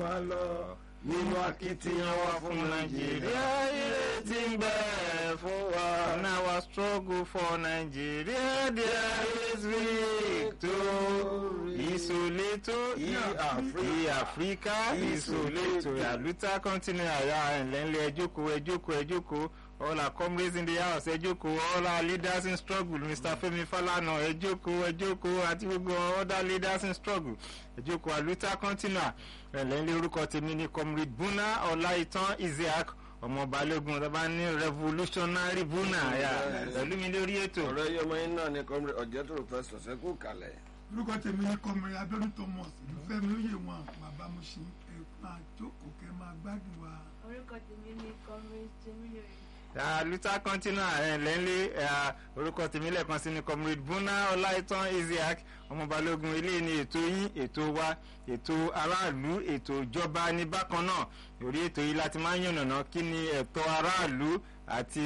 wa lọ nínú akitiyan wa fún nàìjíríà ìrètí ń bẹ fún wa. In our struggle for Nigeria, there is victory. Isoleto, I Africa, Isoleto. Yaluta continue aya ẹ̀lẹ́nlẹ̀ ẹjókòó ẹjókòó ẹjókòó. All our comrades in the house ẹjókòó. All our leaders in struggle. Mr. Femi Falana ẹjókòó ẹjókòó àti gbogbo other leaders in struggle. Ẹjókòó Aluta continue. Ẹ̀lẹ́nlẹ̀ orúkọ tèmi ni Comrade Buna Ọláìtàn Isiaq ọmọ balógun tó bá ní revolutionary buna ya pẹ̀lú mi lórí ètò. ọ̀rọ̀ yọmọ yín náà ni kọ́mìrì ọ̀jẹ̀tòrò pẹ́sítọ̀ sẹ́kù kalẹ̀. orúkọ tèmi ní kọmọrin abẹ́rún thomas ìlúfẹ́ mi ó yè wọn bàbá mo ṣe ẹ máa jókòó kẹ máa gbádùn wa. orúkọ tèmi ní comrade tèmílòyè luther continua ẹ̀ lẹ́ńlẹ́ orúkọ tèmi lẹ́ẹ̀kan sí ni comrade buna ọláìtàn isiaq ọmọ balógun ilé ní ètò yín ètò wa ètò aráàlú ètò ìjọba ní bákan náà orí ètò yìí láti máa ń yànnàná kí ni ẹ̀tọ́ aráàlú àti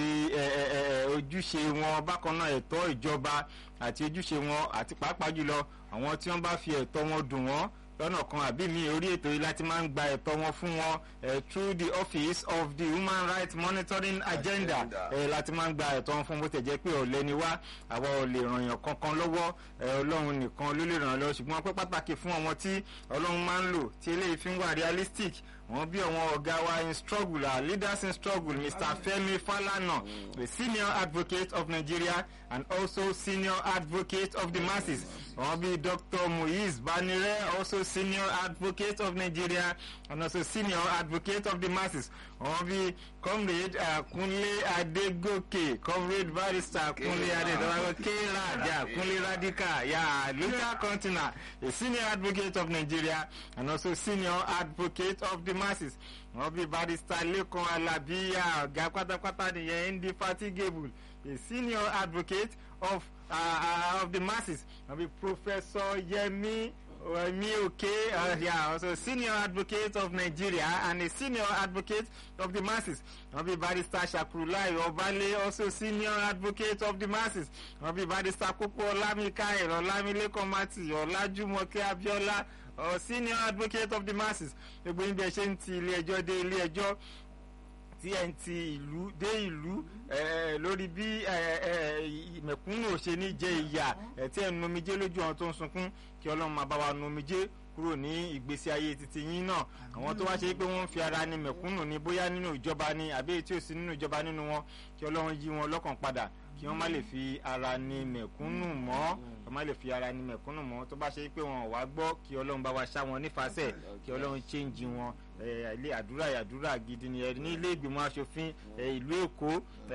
ojúṣe wọn bákan náà ẹ̀tọ́ ìjọba àti ojúṣe wọn àti pàápàá jùlọ àwọn tí wọ́n bá fi ẹ̀tọ́ wọn dùn wọ́n lọ́nà kan àbí mi orí ètò yìí láti máa ń gba ẹ̀tọ́ wọn fún wọn through the office of the human rights monitoring agenda uh, láti máa ń gba ẹ̀tọ́ wọn fún bó tẹ̀ jẹ́ pé ọ̀lẹ́ ni wá àwa ò lè ràn yàn kankan lọ́wọ́ ọlọ́run nìkan ló lè ràn lọ́wọ́ ṣùgbọ́n pé pàtàkì fún àwọn tí ọlọ́run máa ń lò tí eléyìí fi ń wà realistic wọn bí àwọn ọ̀gá wa in struggle our leaders in struggle mr femi falana the senior advocate of nigeria and also senior advocate of the masses wọn bí dr muiz banire also senior advocate of nigeria and also senior advocate of the masses wọn bí comrade kunle adegoke comrade barrister kunle adegoke raja kunle radical ya luther continua a senior advocate of nigeria and also senior advocate of the masses wọn bí barrister lekan alabiya ọgá pátápátá nìyẹn indefatigable a senior advocate of uh, uh, of the masses wọn bí professor yemi Omi Oke, uh, yeah, also senior advocate of Nigeria and a senior advocate of the masses. Wọ́n bí barrister Shakurulai Ọbalẹ̀ also senior advocate of the masses. Wọ́n bí barrister Kókó Ọlámíkáyọ̀ Ọlámílẹ́kọ̀ọ́ Mati Ọlájúmọ̀kẹ́ Abíọ́lá uh, senior advocate of the masses. Gbogbo ibi ẹ ṣe ń ti ilé ẹjọ́ dé ilé ẹjọ́ tí ẹ ń ti ìlú dé ìlú lórí bí mẹ̀kúnnù ò ṣe ní jẹ ìyà tí ẹ ń nomijé lójú àwọn tó ń sunkún kí ọlọ́run máa bá wa nomijé kúrò ní ìgbésí ayé titi yín náà àwọn tó wá ṣe pé wọ́n ń fi ara ní mẹ̀kúnnù ní bóyá nínú ìjọba ni àbí tí ò sí nínú ìjọba nínú wọn kí ọlọ́run yí wọn lọ́kàn padà kí wọ́n má lè fi ara ní mẹ̀kúnnù mọ́ kí wọ́n má lè fi ara ní mẹ̀kúnnù mọ́ tó bá ṣe pé wọn ò wá gbọ́ kí ọlọ́run bá wa ṣá wọn nífàsẹ̀ kí ọlọ́run chéǹjì wọn ilé àdúrà àdúrà gidi ni ẹ ní ilé ìgbìmọ̀ asòfin ìlú èkó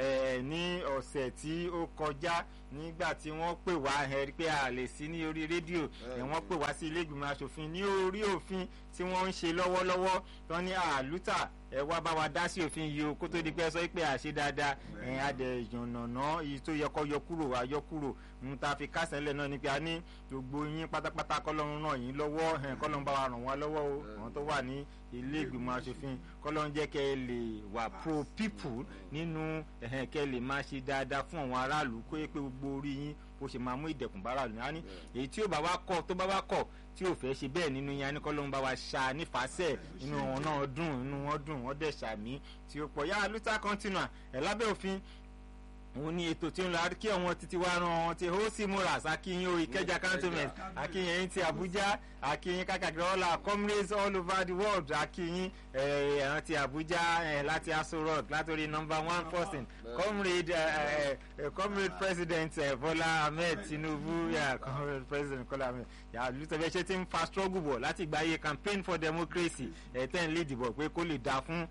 ní ọ̀sẹ̀ tí ó kọjá nígbà tí wọ́n pè wá ẹ pé a lè sí ní orí rédíò wọ́n pè wá sí ilé ìgbìmọ̀ asòfin ní orí òfin tí wọ́n ń ṣe lọ́wọ́lọ́wọ́ tán ní àlùtà ẹ wá bá wa dá sí òfin yìí o kó tó di pé ẹ sọ pé àṣẹ dáadáa ẹ adẹ ìyànnàná èyí tó yẹ kó yọ kúrò wá yọ kúrò ń ta fi kásẹ̀ lẹ̀ náà ni pé a ní gbogbo yín pátápátá kọ́lọ́run ràn yín lọ́wọ́ kọ́lọ́run bá wa ràn wá lọ́wọ́ o àwọn tó wà ní ilé ìgbìmọ̀ asòfin kọ́lọ́run jẹ́ kẹ́ ẹ lè wà pro people nínú kẹ́ ẹ lè máa ṣe dáadáa fún àwọn aráàlú kó yẹ pé gbogbo orí yín bó ṣe máa mú ìdẹ̀kùn bá aráàlú ní èyí tí ó bá wá kọ̀ tó bá wá kọ̀ tí ò fẹ́ ṣe bẹ́ẹ̀ nínú yẹn kọ́ ló ń bá wa ṣá nífàsẹ̀ inú wọn náà dùn inú wọn dùn wọ́n dẹ̀ ṣàmì tí ó pọ̀ yá luther continua ẹ̀ lábẹ́ òfin òun ní ètò tí ń lọ kí àwọn títí wá ran wọn ti hosi muras akínyìn o ìkẹjà cantonment akínyìn ẹyin ti abuja akínyìn kákàkiri ọlà comrades all over the world akínyìn ẹran ti abuja láti aso rock látòrí number one person comrade comrade president bola ahmed tinubu comrade president kola ahmed lùtọ̀bẹ̀ ṣe ti ń fa struggle bọ̀ láti gba iye campaign for democracy ten lead bọ̀ pé kó lè dáa fún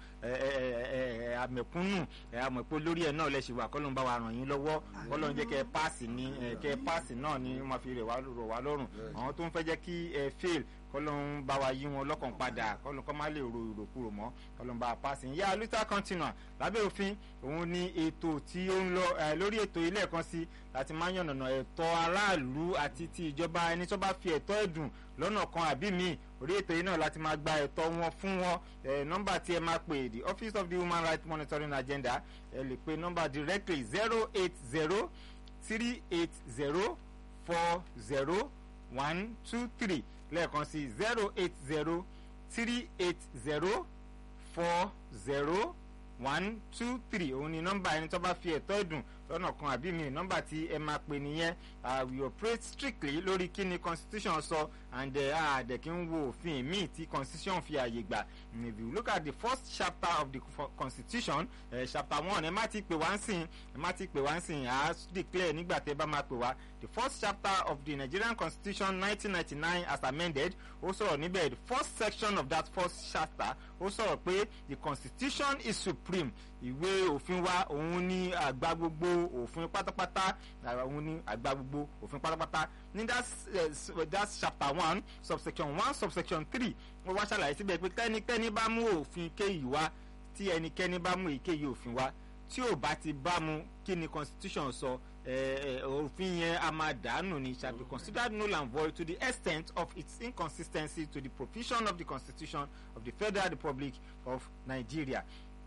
àmẹ̀kúnnù àmọ̀pọ̀ lórí ẹ̀ náà lẹ́sìn wà kọ́lọ́n bá wa ràn yín lọ́wọ́ kọ́lọ́n jẹ́ kẹ́ ẹ páàsì ní kẹ́ ẹ páàsì náà ni wọ́n fi rẹ̀ wá lọ́rùn àwọn tó ń fẹ́ jẹ́ kí ẹ fail kọ́lọ́n bá wa yí wọn lọ́kàn padà kọ́lọ́n kọ́ má lè ro ìròkúrò mọ́ kọ́lọ́n bá wa páàsì yá luther continua lábẹ́ òfin òun ni ètò tí ó ń lọ lórí ètò ilé ẹ̀kan sí láti máa yànnàná ẹ̀tọ́ aráàlú àti ti ìjọba ẹni tó bá fi ẹ̀tọ́ ẹ̀dùn lọ́nà kan àbí míì orí ètò yìí náà láti máa gba ẹ̀tọ́ wọn fún wọn nọ́mbà tí ẹ máa pè the office of the human rights monitoring agenda ẹ lè pe nọ́mbà directly zero eight zero three eight zero four zero one two three lẹ́ẹ̀kan sí zero eight zero three eight zero four zero one two three òun ni nọ́mbà ẹni tó bá fi ẹ̀tọ́ ẹ̀dùn lọ́nà kan àbí mi nọ́mbà tí ẹ máa pè nìyẹn uh, we operate strictly lórí kí ni constitution sọ and àdẹ̀ kí n wo òfin míì tí constitution fi àyè gbà if you look at the first chapter of the fo- constitution uh, chapter one ẹ má ti pè wá ń sìn ẹ má ti pè wá ń sìn à á declare nígbà tẹ bá máa pè wá the first chapter of the nigerian constitution nineteen ninety nine as amended ó sọ̀rọ̀ níbẹ̀ the first section of that first chapter ó sọ̀rọ̀ pé the constitution is supreme ìwé òfin wa òun ní àgbà gbogbo òfin pátápátá ah, òun ní àgbà gbogbo òfin pátápátá ní that uh, that chapter one subsection one subsection three wọ́n wá ṣàlàyé síbẹ̀ pé tẹ́nikẹ́ni bá mú òfin kéyìí wá tí ẹnikẹ́ni bá mú èkéyìí òfin wá tí ò bá ti bá mu kí ni constitution sọ eh, eh, òfin yẹn a máa dànù ni shall be considered null and void to the extent of its inconsistency to the provision of the constitution of the federal republic of nigeria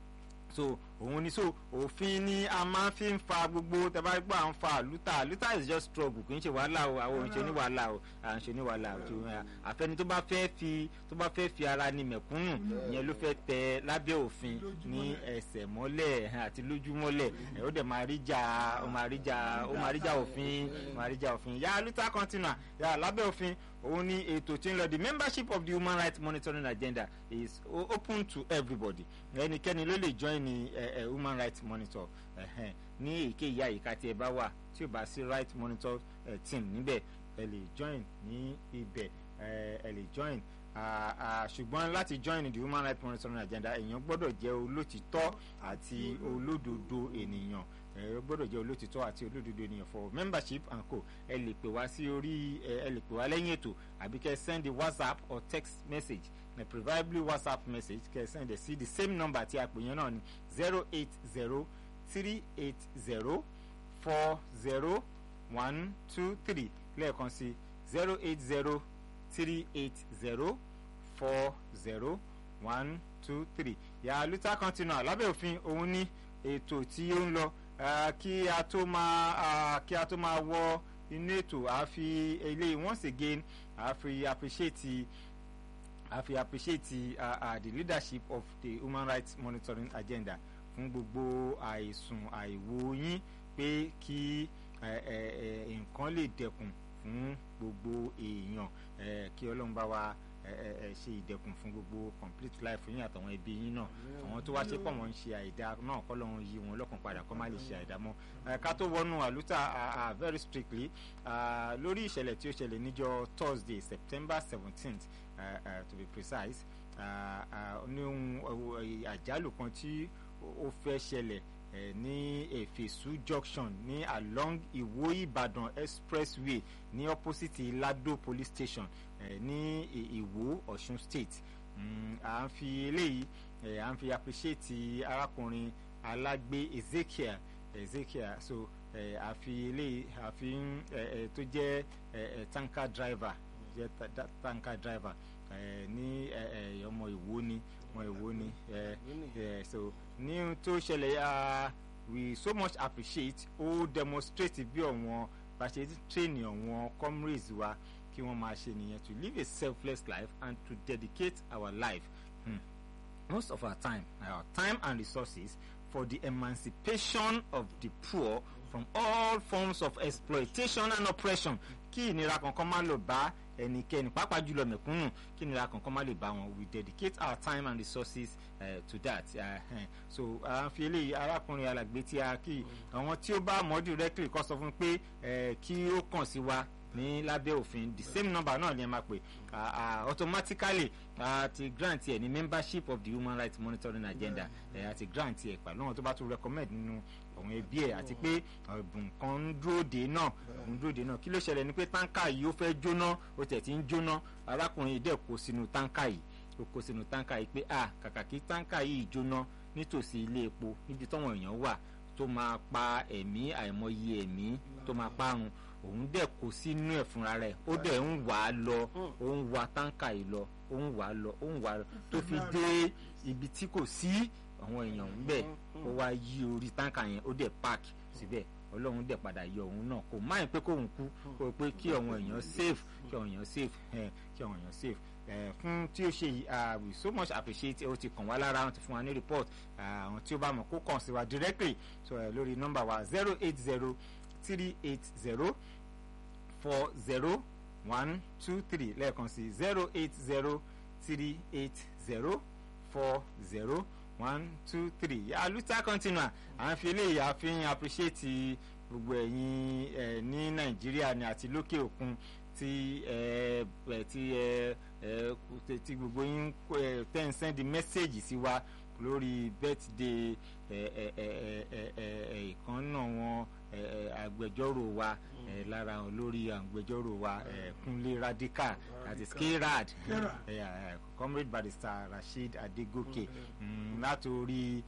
so òun ni so òfin ni a máa fi ń fa gbogbo tẹ́bá gbọ́ à ń fa luther luther is just struggle kì í ṣe wàhálà o àwọn òun ṣe ní wàhálà o à ń ṣe ní wàhálà o tó, eh, àfẹni tó bá fẹ́ fi tó bá fẹ́ fi ara ni mẹ̀kúnnù ìyẹn ló fẹ́ tẹ lábẹ́ òfin ní ẹsẹ̀ mọ́lẹ̀ eh, àti lójú mọ́lẹ̀ eh, ó dẹ̀ máa rí jà ó máa rí jà ó máa rí jà òfin ó máa rí jà òfin yà luther continua yà lábẹ́ òfin òun ni ètò tí ń lọ the membership of the human rights monitoring agenda is o- open to everybody ẹnikẹ́ni ló lè join ní eh, eh, human rights monitor ẹ̀hẹ́n, ní èyíkéyìí àyíká tí ẹ bá wà tí ò bá sí right monitor eh, team níbẹ̀ ẹ lè join ní ibẹ̀ eh, ẹ lè join Ah, ah, ṣùgbọ́n láti join the human rights monitoring agenda èèyàn gbọ́dọ̀ jẹ́ olótìtọ́ àti olódodo ènìyàn ẹ gbọ́dọ̀ jẹ́ olótìtọ́ àti olódodo ènìyàn for membership and co ẹ lè pè wá sí orí ẹ ẹ lè pè wá lẹ́yìn ètò àbí kẹ́ ẹ send a whatsapp or text message ẹ preferably whatsapp message kẹ́ ẹ send ẹ sí the same number tí a pè yẹn náà ni zero eight zero three eight zero four zero one two three lẹ́ẹ̀kan sí zero eight zero three eight zero four zero one two three yàrá luther continua lábẹ́ òfin òun ní ètò tí ó ń lọ ah, kí a tó máa ah, kí a tó máa wọ inú ètò a fi eléyìí once again a fi appreciate a fi appreciate uh, uh, the leadership of the human rights monitoring agenda fún gbogbo àìsùn àìwo yín pé kí eh, eh, eh, nǹkan lè dẹkùn fún gbogbo èèyàn eh, kí ọlọ́run bá wa eh, eh, eh, ṣe ìdẹkùn fún gbogbo complete life yín àtàwọn ẹbí yín náà àwọn tó wá ṣe pọ̀ wọ́n ń ṣe àìdá náà kọ́ lọ́run yí wọn lọ́kàn padà kọ́ má lè ṣe àìdá mọ́ Eh, ká tó wọnú àlùtà ah, ah, very strictly ah, lórí ìṣẹ̀lẹ̀ tí ó ṣẹlẹ̀ níjọ́ thursday september seventeenth uh, uh, to be precise uh, uh, ní ohun uh, àjálù kan tí ó fẹ́ ṣẹlẹ̀ eh, ní efesu junction ní along iwo ibadan expressway ní opposite lado police station eh, ní I- iwo ọ̀ṣun state mm, à ń fi eléyìí eh, à ń fi appreciate arákùnrin alágbé ezekiel ezekiel so eh, a fi eléyìí a fi ń eh, eh, tó jẹ́ eh, eh, tanker driver jẹ́ ta- da- tanker driver eh, ní eh, eh, ọmọ ìwó ni ọmọ ìwó ni eh, eh, so ní ohun tó ṣẹlẹ̀ ah, we so much appreciate ó demonstrate bí ọ̀wọ́n bá ṣe train ọ̀wọ́n comrades wa kí wọ́n máa ṣe nìyẹn to live a selfless life and to dedicate our life hmm. most of our time our time and resources for the emancipation of the poor from all forms of exploitation and oppression kí ìnira kankan má lọ bá ẹnikẹ́ni pàápàá jùlọ mẹ̀kúnnù kí ìnira kankan má lè bá wọn we dedicate our time and resources uh, to that uh, uh, so à ń fi eléyìí arákùnrin alàgbé tí a kí àwọn tí ó bá mọ̀ directly kọ́ sọ fún pé eh, kí ó kàn sí wa ní lábẹ́ òfin the same number náà ni ẹ máa pè ah, ah, automatically àti grant ẹ ní membership of the human rights monitoring agenda ẹ àti grant ẹ pẹ̀lú àwọn tó bá tún recommend nínú àwọn ẹbí ẹ àti pé ọ̀bùn kan ń dúró dé náà ń dúró dé náà kí ló ṣẹlẹ̀ ni pé táǹkà yìí ó fẹ́ jóná ó tẹ̀ tí ń jóná arákùnrin yìí dẹ̀ kó sínú táǹkà yìí ó kó sínú táǹkà yìí pé ah kàkà kí táǹkà yìí jóná nítòsí ilé epo níbi táwọn èèyàn wà tó máa pa ẹ̀mí àìmọye ẹ̀mí tó máa parun òun dẹ̀ kó sínú ẹ̀ fúnra rẹ̀ ó dẹ̀ ń wà á lọ ó ń wa táǹkà yìí lọ ó ń wà á lọ ó ń wà á lọ tó fi dé ibi tí kò sí àwọn èèyàn ń bẹ̀ ó wá yí orí táǹkà yẹn ó dẹ̀ park síbẹ̀ ọlọ́run dẹ̀ padà yọ òun náà kò máa ń pé kóun kú kó o pé kí àwọn èèyàn safe kí àwọn èèyàn safe ẹ̀ kí àwọn èèyàn safe eh, fún tí ó ṣe yìí ah, we so much appreciate ó ti kàn wá lára wọn ti fún wa ní report ah, àwọn tí ó bá mọ̀ kó kàn sí wa directly so eh, lórí nọ́mbà wa zero eight zero three eight zero four zero one two three lẹ́ẹ̀kan sí zero eight zero three eight zero four zero one two three aluta continua à ń fi eléyìí àfihàn appreciate gbogbo ẹ̀yin ẹ̀ ní nàìjíríà ni àti lókè òkun tí ẹ ẹ tí ẹ ẹ kú- tí gbogbo yín ẹ tẹ́ ń send message sí wa lórí birthday ẹ ẹ ẹ ẹ ẹ ẹ ẹ ìkànnà wọn ẹ ẹ agbẹjọ́rò wa ẹ lára wọn lórí agbẹjọ́rò wa ẹ kúnlé radical that is krad K-Rad. ẹ ẹ comrade barrister rasheed adegoke mm, látòrí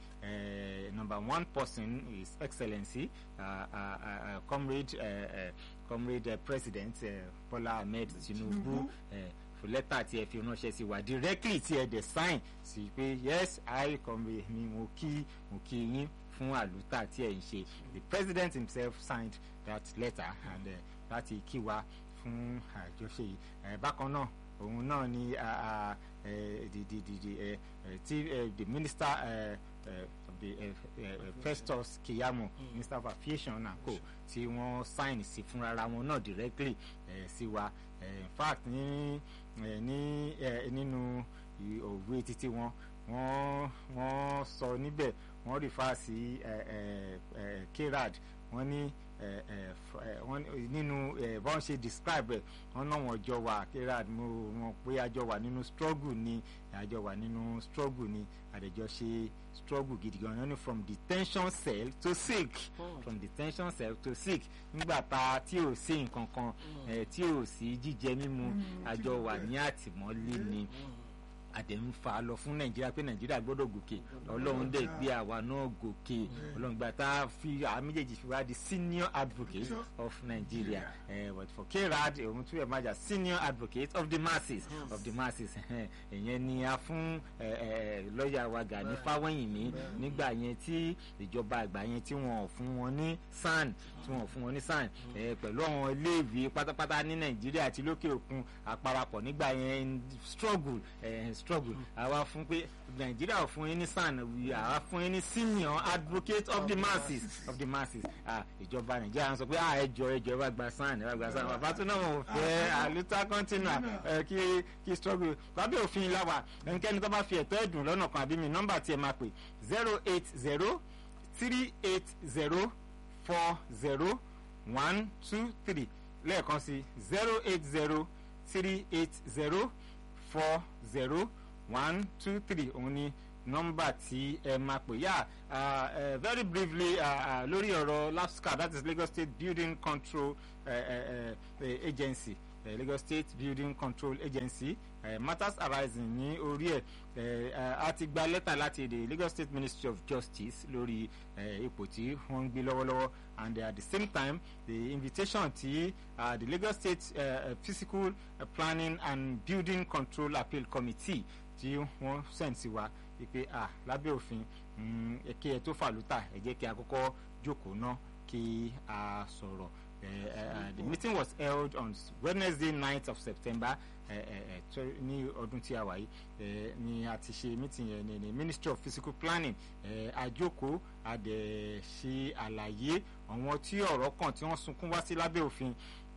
ẹ number one person is excellency uh, uh, uh, comrade uh, uh, comrade uh, president uh, bola ahmed tinubu Tinubu. uh, fún lẹ́tà tí ẹ fi ránṣẹ́ sí wa directly tí ẹ dẹ̀ sign sí pé yes i comrade mi mo kí mo kí yín fún àlùtà tí ẹ ń ṣe the president himself signed that letter and uh, láti kí wa fún àjọṣe yìí uh, bákan náà òun náà ni uh, uh, uh, the the the the uh, uh, tí uh, the minister uh, uh, of the uh, uh, festus keyamo minister of aviation and co tí wọ́n sign sí fúnra wọn náà directly uh, sí wa uh, in fact ní uh, ní uh, nínú i- òwe títí wọn wọ́n wọ́n sọ níbẹ̀ wọ́n refer sí uh, uh, uh, kerad wọ́n ní eh, eh, f- eh, wọ́n ní- nínú eh, bọ́n ṣe describe ẹ̀ wọ́n náà wọ́n jọ wà kerad mo mọ̀ pé àjọ wà nínú struggle ni àjọ wà nínú struggle ni àdèjọ ṣe struggle gidi gan wọ́n ní from detention cell to sick from detention cell to sick nígbà tá a tí ò sí nǹkan kan eh, tí ò sí jíjẹ mímu Mm, àjọ wà jíjẹ. ní àtìmọ́lé ni àdẹ̀ ń fa lọ fún nàìjíríà pé nàìjíríà gbọ́dọ̀ gòkè ọlọ́run dẹ̀ gbé àwa náà gòkè ọlọ́run gba tá a fi àwọn méjèèjì fi wá di senior advocate Sure. of nigeria uh, but for krad òun tún yẹ máa jà senior advocate of the masses of the masses ìyẹn ni a fún eh, eh, lọ́ọ̀yà wa Gani Fáwẹ́yìnmí nígbà yẹn tí ìjọba àgbà yẹn tí wọ́n ò fún wọn ní san tí wọ́n ò fún wọn ní san eh, pẹ̀lú àwọn iléèwé pátápátá ní nàìjíríà àti lókè òkun àparapọ̀ nígbà yẹn struggle eh, struggle àwa fún pé nàìjíríà ò fún yín ní san we- àwa fún yín ní senior advocate of the masses of the masses Ah, ìjọba nàìjíríà ń sọ pé ah ẹjọ ẹjọ ẹ bá gba san ẹ bá gba san bàbá tó náà ò fẹ́ àlùtà continua ẹ kí kí struggle lábẹ́ òfin láwà ẹnikẹ́ni tó bá fi ẹ̀tọ́ ẹ̀dùn lọ́nà kan àbí mi nọ́mbà tí ẹ máa pè zero eight zero three eight zero four zero one two three lẹ́ẹ̀kan sí zero eight zero three eight zero four zero one two three òun ni nọ́mbà tí ẹ máa pè yá uh, uh, very briefly uh, uh, lórí ọ̀rọ̀ LASCA that is Lagos State Building Control uh, uh, uh, Agency uh, Lagos State Building Control Agency uh, matters arising ní orí ẹ̀ uh, a ti gba lẹ́tà láti the Lagos State Ministry of Justice lórí uh, ipò tí wọ́n ń gbé lọ́wọ́lọ́wọ́ and at the same time the invitation tí uh, the Lagos State uh, Physical uh, Planning and Building Control Appeal Committee tí wọ́n send sí wa wípé ah lábẹ́ òfin mm, ẹ kí ẹ tó fàlùtà ẹ jẹ́ kí a kọ́kọ́ jókòó ná kí a sọ̀rọ̀ Eh, eh, the meeting was held on Wednesday 9th of September eh, eh, eh, tw- ní ọdún tí a wà yìí eh, ni a ti ṣe meeting yẹn ní ní Ministry of Physical Planning eh, àjókòó a dẹ̀ ṣe àlàyé àwọn tí ọ̀rọ̀ kàn tí wọ́n sunkún wá sí lábẹ́ òfin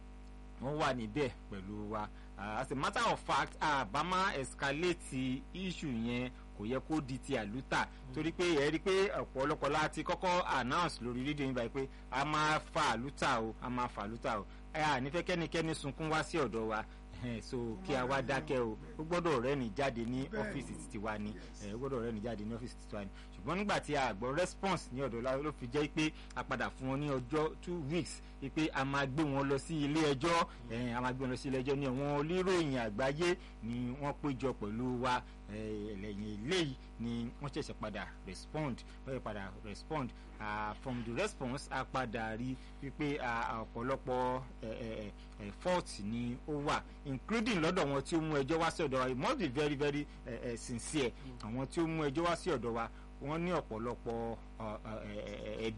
wọ́n wà níbẹ̀ pẹ̀lú wa uh, as a matter of fact àbámá escalate issue yẹn kò yẹ kó di ti àlùtà torí pé ẹ rí i pé ọ̀pọ̀lọpọ̀ láti kọ́kọ́ announce lórí rédíò yín báyìí pé a máa fa àlùtà o a máa fa àlùtà o ẹ à nífẹ̀ẹ́ kẹ́nikẹ́ni sunkún wá sí ọ̀dọ̀ wa ẹhẹn, so kí a wá dákẹ́ o ó gbọ́dọ̀ rẹ́ni jáde ní Bẹ́ẹ̀ni. ọ́fíìsì títí wa ni ẹ ó gbọ́dọ̀ rẹ́ni jáde ní ọ́fíìsì títí wa ni ṣùgbọ́n nígbà tí a gbọ́ response ní ọ̀dọ̀ la ló fi jẹ́ pé a padà fún wọn ní ọjọ́ two weeks pé a máa gbé wọn lọ sí ilé ẹjọ́ ẹ̀hìn, a máa gbé wọn lọ sí ilé ẹjọ́ ní àwọn oníròyìn àgbáyé ni wọ́n péjọ pẹ̀lú wa eh, lẹ́yìn eléyìí ni wọ́n ṣẹ̀ṣẹ̀ padà respond wọ́n ṣẹ̀ṣẹ̀ padà respond uh, from the response a padà rí wípé ah, ọ̀pọ̀lọpọ̀ eh, eh, eh, fault ni ó wà including lọ́dọ̀ wọn tí ó mú ẹjọ́ wá sí ọ̀dọ̀ wa it must be very very eh, eh, sincere àwọn tí ó mú ẹjọ́ wá sí ọ̀dọ̀ wa wọ́n ní ọ̀pọ̀lọpọ̀ ọ, ọ, ẹ- ẹ- ẹbí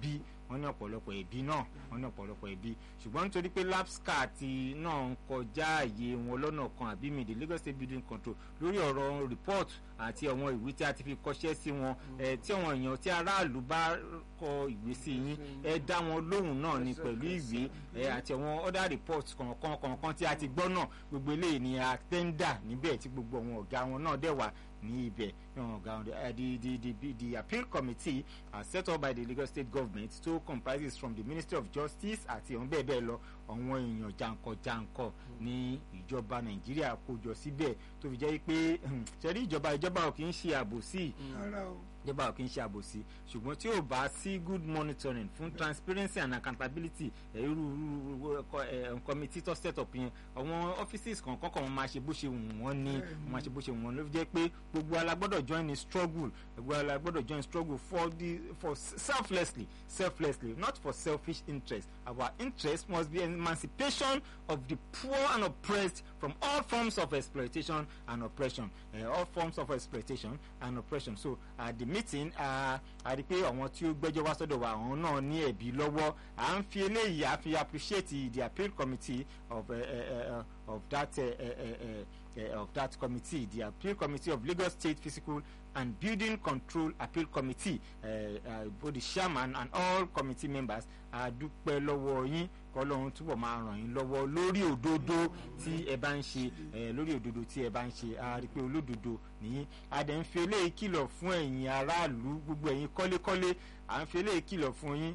wọ́n ní ọ̀pọ̀lọpọ̀ ẹ̀bí náà wọ́n ní ọ̀pọ̀lọpọ̀ ẹ̀bí ṣùgbọ́n nítorí pé lapsca ti náà ń kọjá àyè wọn lọ́nà kan àbí mi the Lagos State Building Control lórí ọ̀rọ̀ report àti àwọn ìwé tí a ti fi kọṣẹ́ sí wọn ẹ̀ tí àwọn èèyàn tí aráàlú bá kọ ìwé sí yín ẹ dá wọn lóhùn náà ni pẹ̀lú ìwé ẹ àti àwọn other reports kọ̀ọ̀kan kọ̀ọ̀kan tí a ti gbọ́ náà gbogbo eléyìí ni a tẹ́ńdà níbẹ̀ tí gbogbo àwọn ọ̀gá wọn náà dẹ̀ wà ní ibẹ̀ àwọn ọ̀gá wọn uh, the the the the the appeal committee uh, set up by the Lagos state government to comprises from the Ministry of Justice àti àwọn bẹ́ẹ̀ bẹ́ẹ̀ lọ àwọn èèyàn jàǹkọ̀-jàǹkọ̀ ní ìjọba Nàìjíríà kójọ síbẹ̀ tó fi jẹ́ pé ṣẹ́rí ìjọba ìjọba ò kì í ṣe àbòsí rárá o ìjọba ò kì í ṣe àbòsí ṣùgbọ́n tí ò bá sí good monitoring fún transparency and accountability ẹ̀, irú irú ẹ̀, committee tó set up yẹn àwọn offices kọ̀ọ̀kan kan wọ́n máa ṣe bó ṣe wù wọ́n ní wọ́n máa ṣe bó ṣe wù wọ́n ló fi jẹ́ pé gbogbo alágbọ́dọ̀ join in struggle gbogbo alágbọ́dọ̀ join struggle for the for selflessly selflessly not for selfish interest our interest must be emancipation of the poor and oppressed from all forms of exploitation and oppression uh, all forms of exploitation and oppression so at the meeting a rí pé àwọn tí ó gbẹ́jọ́ wá sọ́dọ̀ wa àwọn náà ní ẹ̀bí lọ́wọ́ à ń fi eléyìí à fi appreciate the appeal committee of uh, uh, uh, of that uh, uh, uh, of that committee the appeal committee of Lagos State Physical and Building Control Appeal Committee uh, uh, both the chairman and all committee members a dúpẹ́ lọ́wọ́ yín kọ́lọ́run túbọ̀ máa ràn yín lọ́wọ́ lórí òdodo tí ẹ bá ń ṣe lórí òdodo tí ẹ bá ń ṣe a rí i pé olódodo nìyí a dẹ̀ ń fi eléyìí kìlọ̀ fún ẹ̀yin aráàlú gbogbo ẹ̀yin kọ́lékọ́lé à ń fi eléyìí kìlọ̀ fún yín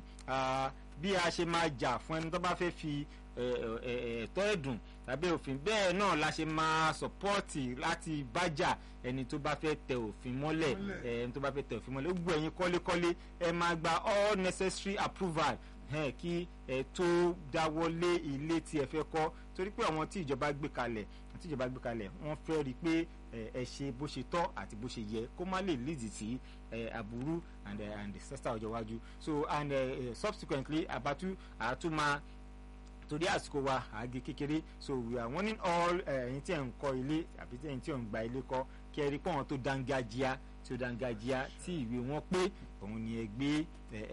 bí a ṣe máa jà fún ẹni tó bá fẹ́ fi ẹ̀tọ́ ẹ̀dùn tàbí òfin bẹ́ẹ̀ náà la ṣe máa sọ̀pọ́ọ̀tì láti bájà ẹni tó bá fẹ́ tẹ òfin mọ́lẹ̀ ẹni tó bá fẹ́ tẹ òfin mọ́lẹ̀ gbogbo ẹ̀yin kọ́lékọ́lé ẹ máa gba all necessary approval hẹ́n kí ẹ tó dáwọ́lé ilé tí ẹ fẹ́ kọ́ torí pé àwọn tí ìjọba gbé kalẹ̀ tí ìjọba gbé kalẹ̀ wọ́n fẹ́ rí i pé ẹ ṣe bó ṣe tọ́ àti bó ṣe yẹ kó má lè lead sí aburú and uh, and disaster ọjọ́ iwájú so and uh, subsequently abatu àtúmọ̀ torí àsìkò wa àgé kékeré so we are warning all ẹ̀yin tí ẹ̀ ń kọ́ ilé àbí tí ẹ̀yin tí ẹ̀ ń gba ilé kọ́ kí ẹ rí pé àwọn tó dángájíá tí ó dángájíá tí ìwé wọn pé òun ni ẹ gbé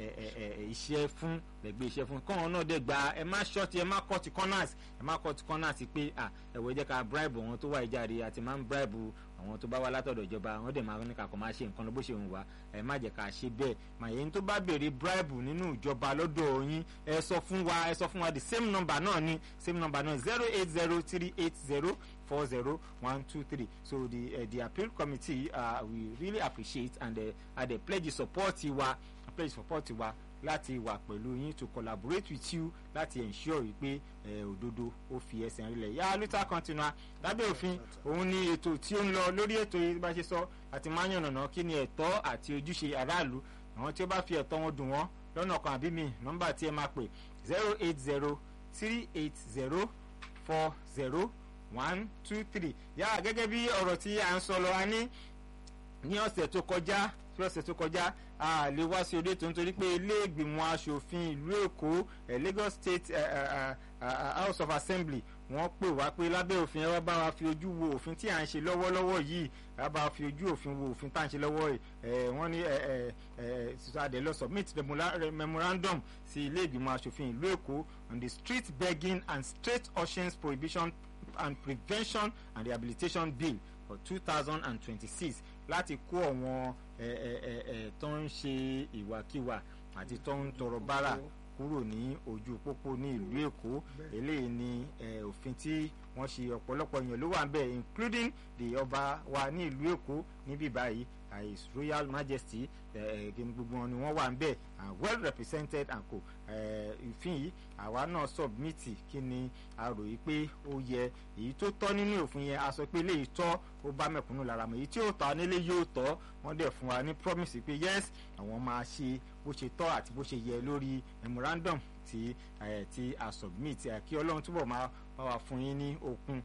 iṣẹ́ fún ẹ gbé iṣẹ́ fún kọ́wọn náà dẹ̀ gba ẹ má ṣọ́ọ̀tì ẹ má kọ́ọ̀tì corners ẹ má kọ́ọ̀tì corners pé ẹ̀wọ̀ jẹ́ ká bribe àwọn tó wà ìjáde àti máa ń bribe àwọn tó bá wá látọ̀dọ̀ ìjọba àwọn dẹ̀ máa ní kakọ̀ máa ṣe nǹkan lọ bó ṣe ń wá ẹ má jẹ́ ká ṣe bẹ́ẹ̀ màyẹn tó bá béèrè bribe nínú ìjọba lọ́dọ̀ yín ẹ sọ fún wa ẹ sọ fún wa the same number náà ni same number náà zero eight zero three eight zero four zero one two three so the uh, the appeal committee uh, we really appreciate and uh, and uh, pledge support wa pledge support wa láti wà pẹ̀lú yín to collaborate with you láti ensure wípé òdodo ó fi ẹsẹ̀ rinlẹ̀ yá luther continua lábẹ́ òfin òun ni ètò tí ó ń lọ lórí ètò yìí bá ṣe sọ àti máa ń yànnàná kí ni ẹ̀tọ́ àti ojúṣe aráàlú àwọn tí ó bá fi ẹ̀tọ́ wọn dùn wọ́n lọ́nà kan àbí mi nọ́mbà tí ẹ máa pè zero eight zero three eight zero four zero one two three yá gẹ́gẹ́ bí ọ̀rọ̀ tí à ń sọ lọ a ní ní ọ̀sẹ̀ tó kọjá tí ọ̀sẹ̀ tó kọjá a lè wá sí orí ètò nítorí pé ilé ìgbìmọ̀ asòfin ìlú èkó Lagos State uh, uh, uh, House of Assembly wọ́n pè wá pé lábẹ́ òfin ẹ wá bá wa fi ojú wo òfin tí à ń ṣe lọ́wọ́lọ́wọ́ yìí ẹ bá wa fi ojú òfin wo òfin tá à ń ṣe lọ́wọ́ yìí ẹ wọ́n ní ẹ ẹ ẹ adé lọ submit memorandum sí ilé ìgbìmọ̀ asòfin ìlú èkó on the street begging and street auctions prohibition and prevention and rehabilitation bill for two thousand and twenty-six láti kó àwọn tó ń ṣe ìwàkiwà àti tó ń tọrọ bárà kúrò ní ojú pópó ní ìlú èkó eléyìí ni òfin tí wọ́n ṣe ọ̀pọ̀lọpọ̀ èèyàn ló wà ń bẹ̀ including the ọba wa ní ìlú èkó níbí báyìí his royal majesty gbogbo wọn ni wọ́n wà ń bẹ̀ and well represented and co ìfín yìí àwa náà submit kí ni a rò yìí pé ó yẹ èyí tó tọ́ nínú òfin yẹn a sọ pé eléyìí tọ́ ó bá mẹ̀kúnnù lára mọ̀ èyí tí ó tọ́ nílé yóò tọ́ wọ́n dẹ̀ fún wa ní promise pé yes àwọn máa ṣe bó ṣe tọ́ àti bó ṣe yẹ lórí memorandum tí tí a submit kí ọlọ́run túbọ̀ máa bá wa fún yín ní okun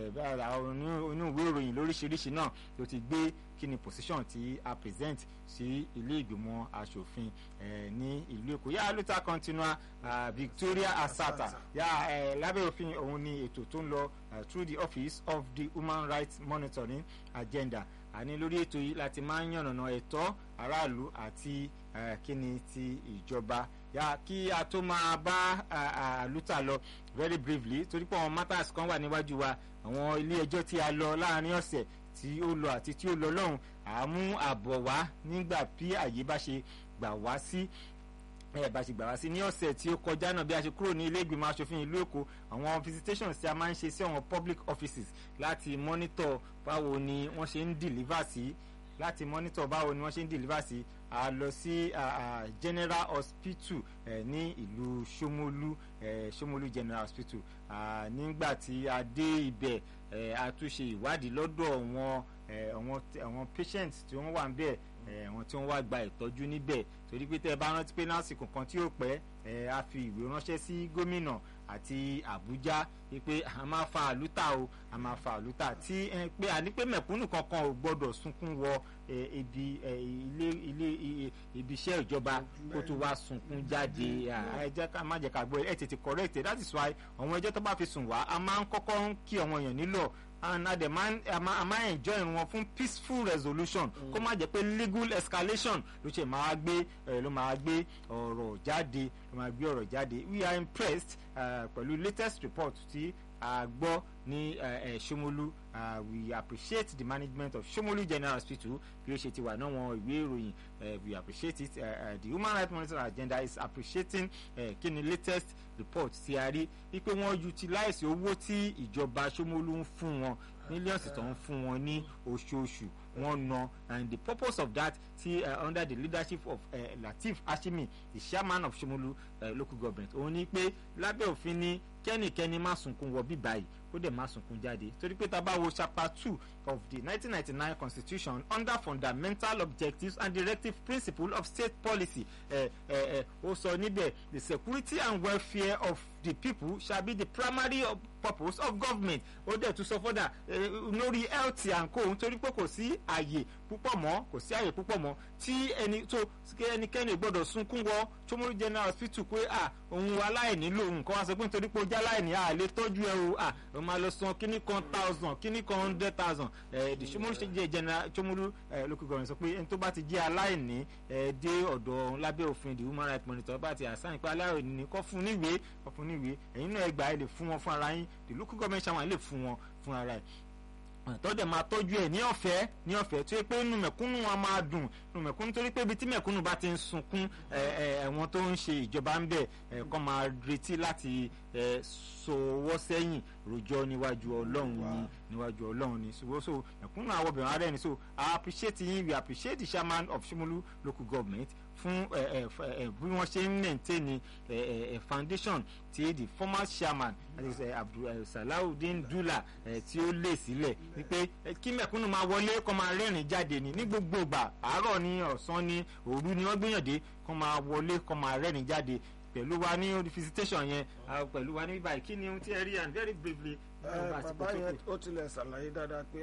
inú ìwé ìròyìn lóríṣiríṣi náà ló ti gbé kí ni position tí a present sí ilé ìgbìmọ̀ asòfin ní ìlú èkó yá luther continua uh, Victoria Asata yá lábẹ́ òfin òun ni ètò tó ń lọ through the office of the human rights monitoring agenda àní lórí ètò yìí láti máa ń yànnàná ẹ̀tọ́ aráàlú àti kíni ti ìjọba yà kí a tó máa bá àlùtà lọ very briefly torí pé àwọn matters kan wà níwájú wa àwọn ilé ẹjọ́ tí a lọ láàrin ọ̀sẹ̀ tí ó lọ àti tí ó lọ lọ́hùn àmú àbọ̀ wá nígbà bí àyè bá ṣe gbà wá sí ẹ bá ṣe gbà wá sí ní ọ̀sẹ̀ tí ó kọjá náà bí a ṣe kúrò ní ilé ìgbìmọ̀ asòfin ìlú èkó àwọn visitations tí a máa ń ṣe sí àwọn public offices láti monitor báwo ni wọ́n ṣe ń deliver sí láti monitor báwo ni wọ́n ṣe ń deliver sí a lọ sí general hospital eh, ní ìlú Ṣómólú eh, Ṣómólú general hospital uh, nígbà tí a dé ibẹ̀ eh, a tún ṣe ìwádìí lọ́dọ̀ wọn àwọn àwọn patients tí wọ́n wà ń bẹ̀ àwọn tí wọ́n wá gba ìtọ́jú níbẹ̀ torí pé tẹ́ ẹ bá rántí pé lásìkò kan tí ó pẹ́ ẹ a fi ìwé ránṣẹ́ sí gómìnà àti Àbújá pé a máa fa àlùtà o a máa fa àlùtà tí ẹ pé àní pé mẹ̀kúnnù kankan ò gbọ́dọ̀ sunkún wọ ibi ilé ilé ibi iṣẹ́ ìjọba kó tó wá sunkún jáde ẹ jẹ́ ká má jẹ́ ká gbọ́ ẹ tètè correct it that is why àwọn ẹjọ́ tó bá fi sùn wá a máa ń kọ́kọ́ ń kí àwọn èèyàn nílò and adẹ máa a máa enjoy wọn fún peaceful resolution kó má jẹ́ pé legal escalation ló ṣe máa gbé ló máa gbé ọ̀rọ̀ jáde ló máa gbé ọ̀rọ̀ jáde we are impressed pẹ̀lú uh, latest report tí a gbọ́ ní Ṣómólú we appreciate the management of Ṣómólú General Hospital bí ó ṣe ti wà náà wọn ìwé ìròyìn we appreciate it uh, uh, the human rights monitoring agenda is appreciating uh, kí ni latest report tí a rí wípé wọ́n utilize owó tí ìjọba Ṣómólú ń fún wọn millions tó ń fún wọn ní oṣooṣù wọ́n ná and the purpose of that ti uh, under the leadership of uh, Lateef Ashimi the chairman of Ṣómólú uh, local government òun ni pé lábẹ́ òfin ní kẹ́nìkẹ́ni má sunkún wọ bíbá yìí ó dẹ̀ má sunkún jáde torí pé tá a bá wo chapter two of the 1999 constitution under fundamental objectives and directive principle of state policy ó sọ níbẹ̀ the security and welfare of the people shall be the primary purpose of government ó dẹ̀ tún sọ fọ́dà lórí health and co nítorí pé kò sí àyè púpọ̀ mọ́ kò sí àyè púpọ̀ mọ́ tí ẹni tó ẹnikẹ́ni gbọ́dọ̀ sunkún wọ Ṣómólú general hospital pé à òun aláìní lòun nǹkan wá sọ pé nítorí pé ó já láìní à lè tọ́jú ẹ o à ó máa lọ san kíní kan thousand kíní kan hundred thousand ẹ̀ the Ṣómólú ṣe jẹ́ general Ṣómólú local government sọ pé ẹni tó bá ti jẹ́ aláìní ẹ̀ dé ọ̀dọ̀ lábẹ́ òfin the human rights monitor bá ti àṣàyàn pé aláìní kọ́ fún níwèé kọ́ fún níwèé ẹ̀yin náà ẹ gbà ẹ lè fún wọn fún ara yín the local government ṣàwọn lè fún wọn fún ara ẹ̀ tọ́jà máa tọ́jú ẹ̀ ní ọ̀fẹ́ ní ọ̀fẹ́ tó yẹ pé inú mẹ̀kúnnù wọn máa dùn inú mẹ̀kúnnù torí pé ibi tí mẹ̀kúnnù bá ti ń sunkún ẹ̀wọ̀n tó ń ṣe ìjọba ń bẹ̀ kọ́ máa retí láti sọwọ́ sẹ́yìn rojọ́ níwájú ọlọ́run ni níwájú ọlọ́run ni so so mẹ̀kúnnù àwọn obìnrin ara ẹni so I appreciate yín we appreciate the chairman of Ṣómólú local government fún bí wọ́n ṣe ń maintain foundation ti the former chairman Abdulsalawudeen Dula tí ó lé sílẹ̀ wípé kí mẹ̀kúnnù máa wọlé kó máa rẹ́rìn jáde ní ní gbogbo ìgbà àárọ̀ ní ọ̀sán ní òru ni wọ́n gbìyànjú kó máa wọlé kó máa rẹ́rìn jáde pẹ̀lú wa ní visitation yẹn pẹ̀lú wa ní báyìí kí ni ohun tí ẹ rí and very briefly. bàbá yẹn ó tilẹ̀ ṣàlàyé dáadáa pé